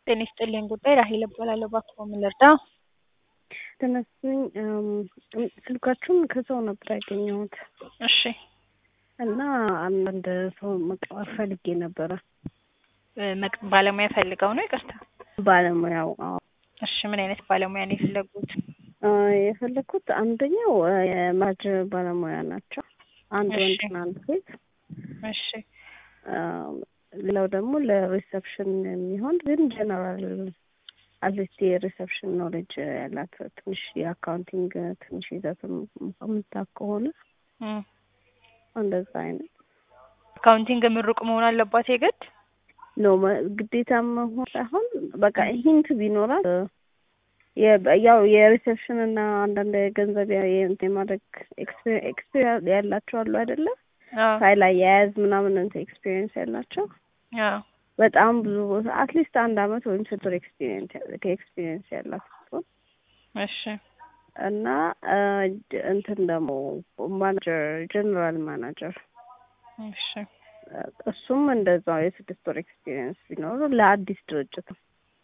ጤና ይስጥልኝ ጉዳይ ራሄል እባላለሁ። እባክዎ ምን ልርዳ? ተመስገን ስልካችሁን ከሰው ነበር ያገኘሁት እሺ እና አንዳንድ ሰው መቀጠር ፈልጌ ነበረ። እ መቅ- ባለሙያ ፈልገው ነው? ይቅርታ። ባለሙያው አዎ እሺ ምን አይነት ባለሙያ ነው የፈለጉት? እ የፈለኩት አንደኛው እ የማጅ ባለሙያ ናቸው። አንድ እሺ። ወንድና አንድ ሴት። እሺ እ ሌላው ደግሞ ለሪሰፕሽን የሚሆን ግን ጀነራል አትሊስት የሪሰፕሽን ኖሌጅ ያላት ትንሽ የአካውንቲንግ ትንሽ ይዘትም የምታውቅ ከሆነ እም እንደዛ አይነት አካውንቲንግ ምሩቅ መሆን አለባት የግድ? ነው መ- ግዴታ መሆን ሳይሆን በቃ ሂንት ቢኖራት እ የ- ያው የሪሴፕሽን እና አንዳንድ የገንዘብ ያ- የእንትን የማድረግ ኤክስፔሪንስ ያላቸው አሉ አይደለ? አዎ ፋይል አያያዝ ምናምን እንትን ኤክስፔሪንስ ያላቸው አዎ በጣም ብዙ ቦታ አትሊስት አንድ አመት ወይም ስድስት ወር ኤክስፔሪንስ ከኤክስፔሪንስ ያላት ስትሆን እሺ እና እ ጀ- እንትን ደግሞ ማናጀር ጀነራል ማናጀር እሺ እሱም እንደዛው የስድስት ወር ኤክስፒሪየንስ ቢኖሩ ለአዲስ ድርጅት ነው።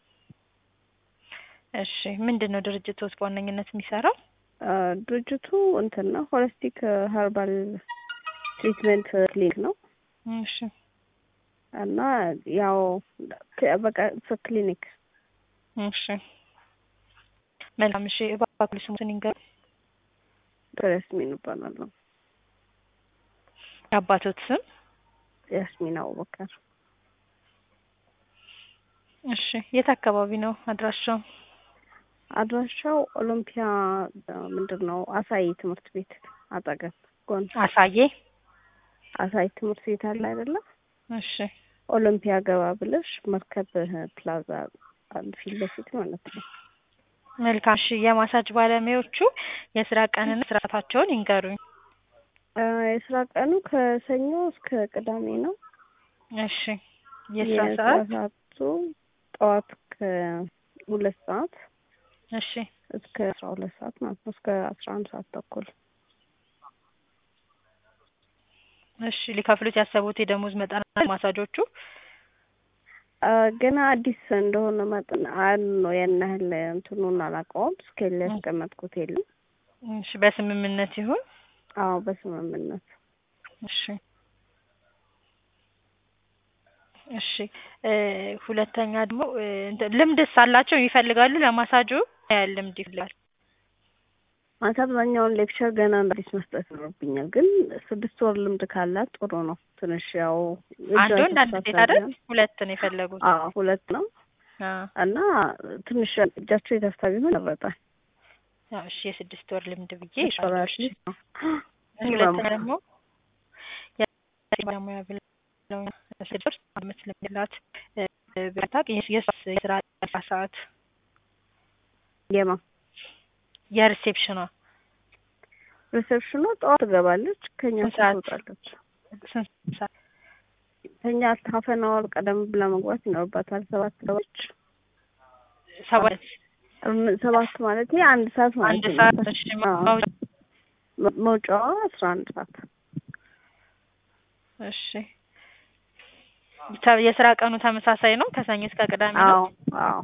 እሺ ምንድን ነው ድርጅቶች በዋነኝነት የሚሰራው? እ ድርጅቱ እንትን ነው ሆሊስቲክ ሀርባል ትሪትመንት ክሊኒክ ነው እሺ እና ያው ከ- በቃ ክሊኒክ እሺ መልካም እሺ እባክዎ ስሙትን ይንገሩ። ያስሚን እባላለሁ። የአባቶት ስም? ያስሚን አቡበከር እሺ የት አካባቢ ነው አድራሻው? አድራሻው ኦሎምፒያ እ ምንድን ነው አሳይ ትምህርት ቤት አጠገብ ጎን አሳዬ አሳይ ትምህርት ቤት አለ አይደለ? እሺ ኦሎምፒያ ገባ ብለሽ መርከብ ፕላዛ አለ ፊት ለፊት ማለት ነው። መልካም እሺ የማሳጅ ባለሙያዎቹ የስራ ቀንና ስርዓታቸውን ይንገሩኝ። እ የስራ ቀኑ ከሰኞ እስከ ቅዳሜ ነው። እሺ የስራ ሰዓት? ሰዓቱ ጠዋት ከሁለት ሰዓት እሺ እስከ አስራ ሁለት ሰዓት ማለት ነው። እስከ አስራ አንድ ሰዓት ተኩል እሺ ሊከፍሉት ያሰቡት የደሞዝ መጠን አለ ማሳጆቹ? እ ገና አዲስ እንደሆነ መጠን አን ነው ያን ያህል እንትኑን አላውቀውም። ስኬል ያስቀመጥኩት የለም። እሺ በስምምነት ይሁን? አዎ በስምምነት እሺ እሺ እ ሁለተኛ ደግሞ እ እንትን ልምድስ አላቸው ይፈልጋሉ ለማሳጁ? ምን ያህል ልምድ ይፈልጋል? ማለት አብዛኛውን ሌክቸር ገና እንደ አዲስ መስጠት ይኖርብኛል። ግን ስድስት ወር ልምድ ካላት ጥሩ ነው። ትንሽ ያው አንድ ወንድ አንድ ሴት አይደል? ሁለት ነው የፈለጉት? አዎ ሁለት ነው አዎ እና ትንሽ እጃቸው የተፍታ ቢሆን ይመረጣል። ያው እሺ የስድስት ወር ልምድ ብዬ ይሻላል። እሺ ሁለተኛ ደግሞ ባለሙያ ብለው ስድስት አመት ለሚላት ብታቅ የሷስ የስራ ሰዓት የማ የሪሴፕሽኗ ሪሴፕሽኗ ጠዋት ትገባለች፣ ከኛ ስንት ሰዓት? ትወጣለች። ስንት ሰዓት? ከኛ ሀፈን አወር ቀደም ብላ መግባት ይኖርባታል። ሰባት ሰዎች ሰባት እም- ሰባት ማለት አንድ ሰዓት ማለት አንድ ነው። ሰዓት እሺ አዎ። ማውጫ መ- መውጫዋ አስራ አንድ ሰዓት እሺ ተ- የስራ ቀኑ ተመሳሳይ ነው ከሰኞ እስከ ቅዳሜ ነው? አዎ አዎ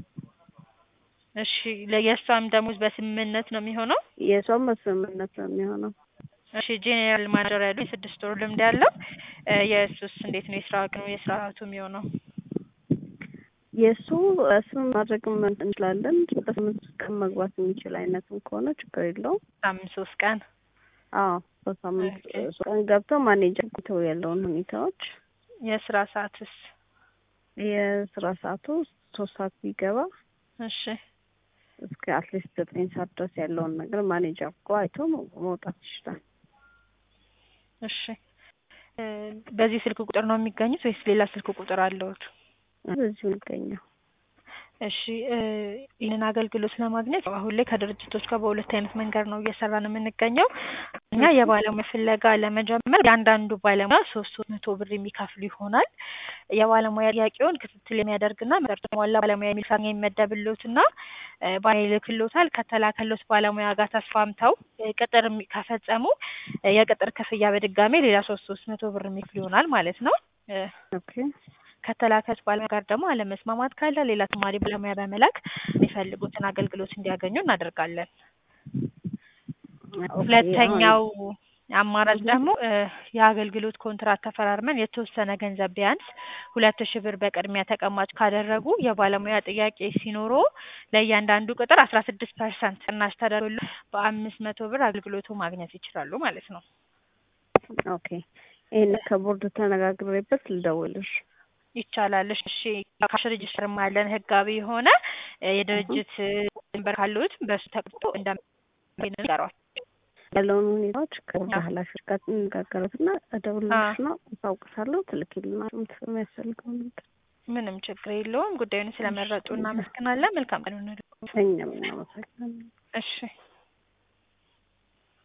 እሺ ለየእሷም ደሞዝ በስምምነት ነው የሚሆነው? የሰውም በስምምነት ነው የሚሆነው። እሺ ጄኔራል ማናጀር ያለው የስድስት ወር ልምድ ያለው እ የእሱስ እንዴት ነው የስራ ቀኑ የስራ ሰዓቱ የሚሆነው? የእሱ ስም ማድረግም እንችላለን። በስምንት ቀን መግባት የሚችል አይነትም ከሆነ ችግር የለውም። ሳምንት ሶስት ቀን አዎ በሳምንት ኦኬ። ሶስት ቀን ገብተው ማኔጀር ተው ያለውን ሁኔታዎች የስራ ሰዓትስ? የስራ ሰዓቱ ሶስት ሰዓት ቢገባ እሺ እስከ አትሊስት ዘጠኝ ሰዓት ድረስ ያለውን ነገር ማኔጀር እኮ አይቶ መ- መውጣት ይችላል። እሺ እ በዚህ ስልክ ቁጥር ነው የሚገኙት ወይስ ሌላ ስልክ ቁጥር አለዎት? በዚሁ ይገኛል። እሺ እ ይህንን አገልግሎት ለማግኘት አሁን ላይ ከድርጅቶች ጋር በሁለት አይነት መንገድ ነው እየሰራን የምንገኘው። እኛ የባለሙያ ፍለጋ ለመጀመር የአንዳንዱ ባለሙያ ሶስት ሶስት መቶ ብር የሚከፍሉ ይሆናል። የባለሙያ ጥያቄውን ክትትል የሚያደርግና መርጦ ሟላ ባለሙያ የሚል ሰራተኛ ይመደብልዎትና እ ባለሙያ ይልክልዎታል። ከተላከልዎት ባለሙያ ጋር ተስማምተው እ ቅጥር የሚ- ከፈጸሙ እ የቅጥር ክፍያ በድጋሜ ሌላ ሶስት ሶስት መቶ ብር የሚከፍሉ ይሆናል ማለት ነው። እ ኦኬ ከተላከች ባለሙያ ጋር ደግሞ አለመስማማት ካለ ሌላ ተማሪ ባለሙያ በመላክ የሚፈልጉትን አገልግሎት እንዲያገኙ እናደርጋለን። ሁለተኛው አማራጭ ደግሞ እ የአገልግሎት ኮንትራት ተፈራርመን የተወሰነ ገንዘብ ቢያንስ ሁለት ሺህ ብር በቅድሚያ ተቀማጭ ካደረጉ የባለሙያ ጥያቄ ሲኖሮ ለእያንዳንዱ ቅጥር አስራ ስድስት ፐርሰንት ቅናሽ ተደርጎሎ በአምስት መቶ ብር አገልግሎቱ ማግኘት ይችላሉ ማለት ነው። ኦኬ ይሄን ከቦርድ ተነጋግሬበት ልደውልሽ። ይቻላል። እሺ ካሽ ሬጅስተር ያለን ህጋዊ የሆነ እ የድርጅት ድንበር ካሉት በሱ ተቀምጦ እንደሚነገሯል ያለውን ሁኔታዎች ከቦርድ ኃላፊዎች ጋር እንነጋገራትና እደውልልሽ ነው እታውቅሻለሁ። ትልኪልናል የሚያስፈልገው ነገር። ምንም ችግር የለውም። ጉዳዩን ስለመረጡ እናመሰግናለን። መልካም ቀን ይሁንልዎ። እኛም እናመሰግናለን። እሺ